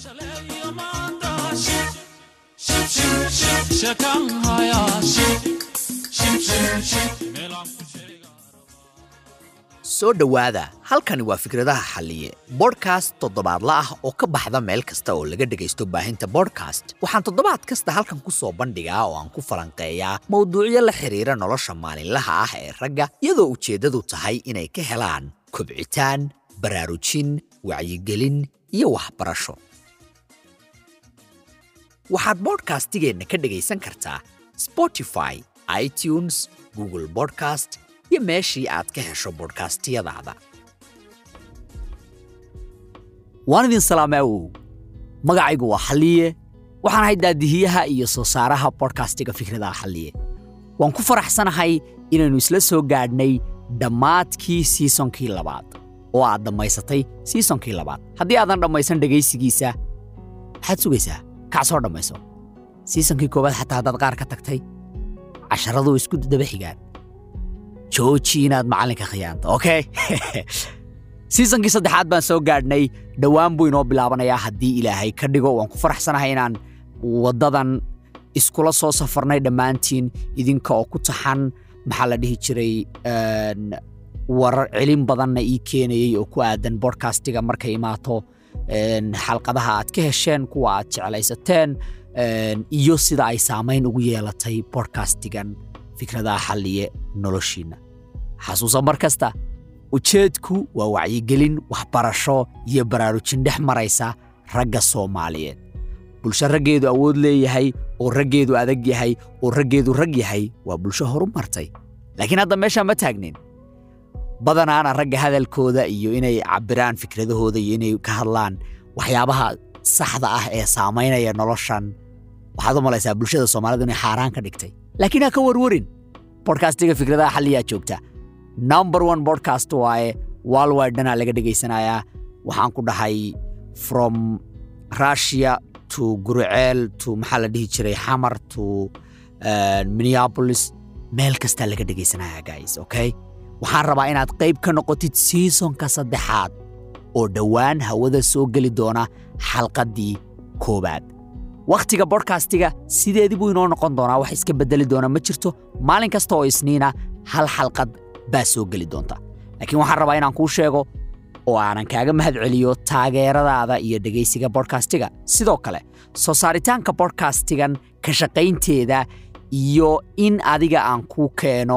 soo dhowaada halkani waa fikradaha xalliye bodhkast toddobaadla ah oo ka baxda meel kasta oo laga dhegaysto baahinta bodhkast waxaan toddobaad kasta halkan ku soo bandhigaa oo aan ku falanqeeyaa mowduucyo la xidhiira nolosha maalinlaha ah ee ragga iyadoo ujeeddadu tahay inay ka helaan kobcitaan baraarujin wacyigelin iyo waxbarasho waxaad bodhkastigeenna ka dhegaysan kartaa spotify itunes google bodcast iyo meeshii aad ka hesho bodhkastiyadaada waan idin salaameewow magacaygu waa xalliye waxaan ahay daadihiyaha iyo soo saaraha bodhkastiga fikradaha xalliye waan ku faraxsanahay inaynu isla soo gaadhnay dhammaadkii siisonkii labaad oo aad dhammaysatay siisonkii labaad haddii aadan dhammaysan dhegaysigiisa maxaad sugaysaa kac soo dhammayso siisonkii koowaad xataa haddaad qaar ka tagtay casharadu isku daba xigaan jooji inaad macallinka khiyaanto okay siisonkii saddexaad baan soo gaadhnay dhowaan buu inoo bilaabanayaa haddii ilaahay ka dhigo waan ku faraxsanahay inaan waddadan iskula soo safarnay dhammaantiin idinka oo ku taxan maxaa la dhihi jiray warar celin badanna ii keenayey oo ku aadan bodhkastiga markay imaato xalqadaha aad ka hesheen kuwa aad jeclaysateen iyo sida ay saamayn ugu yeelatay bodhkastigan fikradaha xalliye noloshiinna xasuusa mar kasta ujeedku waa wacyigelin waxbarasho iyo baraarujin dhex maraysa ragga soomaaliyeed bulsho raggeedu awood leeyahay oo raggeedu adag yahay oo raggeedu rag yahay waa bulsho horu martay laakiin hadda meeshaa ma taagnin badanaana ragga hadalkooda iyo inay cabbiraan fikradahooda iyo inay ka hadlaan waxyaabaha saxda ah ee saamaynaya noloshan waxaad u malaysaa bulshada soomaalidu inay xaaraan ka dhigtay laakiin ha ka warwarin bodhkastiga fikradaha xalliyaa joogta number one bodhcast waaye walwidhanaa laga dhegaysanayaa waxaan ku dhahay from russia to guruceel to maxaa la dhihi jiray xamar to minneapolis meel kastaa laga dhegaysanaya guys okay waxaan rabaa inaad qayb ka noqotid siisonka saddexaad oo dhowaan hawada soo geli doona xalqaddii koowaad wakhtiga bodhkastiga sideedii buu inoo noqon doonaa wax iska beddeli doona ma jirto maalin kasta oo isniina hal xalqad baa soo geli doonta laakiin waxaan rabaa inaan kuu sheego oo aanan kaaga mahad celiyo taageeradaada iyo dhegaysiga bodhkastiga sidoo kale soo saaritaanka bodhkastigan ka shaqaynteeda iyo in adiga aan kuu keeno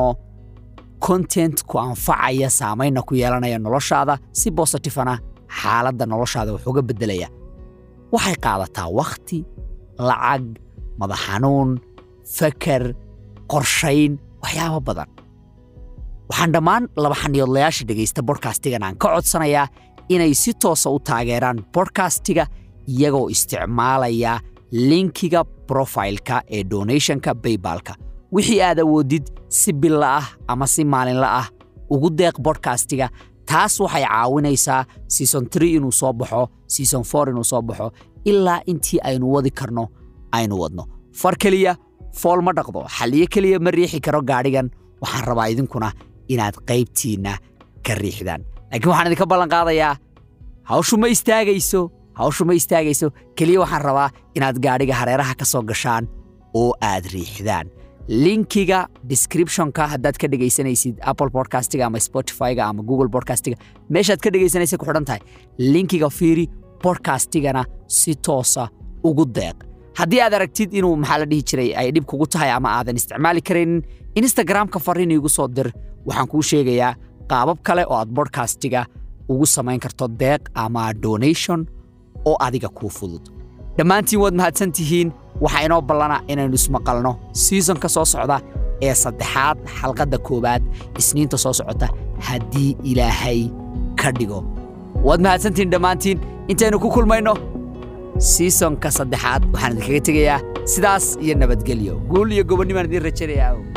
kontent ku anfacaya saamaynna ku yeelanaya noloshaada si bositifana xaaladda noloshaada wax uga beddelaya waxay qaadataa wakhti lacag madax xanuun fakar qorshayn waxyaabo badan waxaan dhammaan laba xaniyoodlayaasha dhegaysta bodhkastigan aan ka codsanayaa inay si toosa u taageeraan bodhkastiga iyagoo isticmaalaya linkiga brofailka ee donationka baybalka wixii aad awoodid si billa ah ama si maalinla ah ugu deeq bodhkastiga taas waxay caawinaysaa season tree inuu soo baxo season four inuu soo baxo ilaa intii aynu wadi karno aynu wadno far keliya fool ma dhaqdo xalliyo keliya ma riixi karo gaadhigan waxaan rabaa idinkuna inaad qaybtiinna ka riixdaan laakiin waxaan idinka ballan qaadayaa hawshu ma istaagayso hawshu ma istaagayso keliya waxaan rabaa inaad gaadhiga hareeraha ka soo gashaan oo aad riixdaan linkiga descriptionka haddaad ka dhegaysanaysid apple podcastiga ama spotifyga ama google podcastiga meeshaad ka dhegaysanaysa ku xidhan tahay linkiga fiiri bodkastigana si toosa ugu deeq haddii aad aragtid inuu maxaa la dhihi jiray ay dhib kugu tahay ama aadan isticmaali karaynin instagramka fariin iigu soo dir waxaan kuu sheegayaa qaabab kale oo aad bodkastiga ugu samayn karto deeq ama donation oo adiga kuu fudud dhammaantiin waad mahadsan tihiin waxaa inoo ballana inaynu ismaqalno siisonka soo socda ee saddexaad xalqadda koowaad isniinta soo socota haddii ilaahay ka dhigo waad mahadsantihiin dhammaantiin intaynu ku kulmayno siisonka saddexaad waxaan idinkaga tegayaa sidaas iyo nabadgelyo guul iyo gobonnimaan idiin rajaynayaa